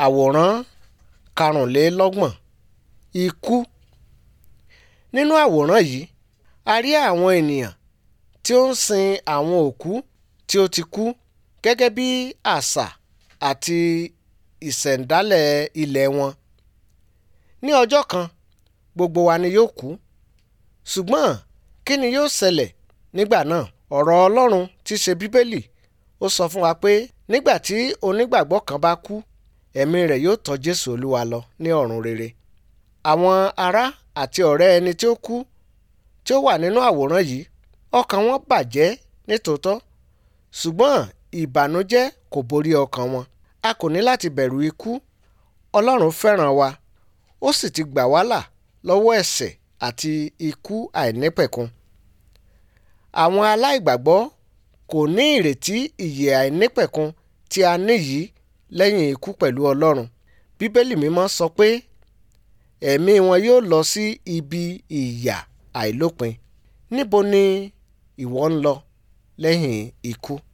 Àwòrán karùnlélọ́gbọ̀n Ikú Nínú àwòrán yìí, a rí àwọn ènìyàn tí ó ń sin àwọn òkú tí ó ti kú gẹ́gẹ́ bí àṣà àti ìṣẹ̀ǹdálẹ̀ ilẹ̀ wọn. Ní ọjọ́ kan, gbogbo wa ni yóò kú. Ṣùgbọ́n kí ni yóò ṣẹlẹ̀ nígbà náà? Ọ̀rọ̀ Ọlọ́run tí í ṣe Bíbélì ó sọ fún wa pé nígbà tí onígbàgbọ́ kan bá kú, ẹ̀mí rẹ̀ yóò tọ́ Jésù Olúwa lọ ní ọ̀run rere. Àwọn ará àti ọ̀rẹ́ ẹni tí ó kú tí ó wà nínú àwòrán yìí, ọkàn wọn bàjẹ́ nítòótọ́, ṣùgbọ́n ìbànújẹ́ kò borí ọkàn wọn. A kò ní láti bẹ̀rù ikú. Ọlọ́run fẹ́ràn wa, ó sì ti gbà wá là lọ́wọ́ ẹ̀ṣẹ̀ àti ikú àìnípẹ̀kun. Àwọn aláìgbàgbọ́ kò ní ìrètí ìyè àìnípẹ̀kun tí a ní yìí lẹ́yìn ikú pẹ̀lú Ọlọ́run. Bíbélì mímọ́ sọ pé ẹ̀mí wọn yóò lọ sí ibi ìyà àìlópin. Níbo ni ìwọ ń lọ lẹ́yìn ikú?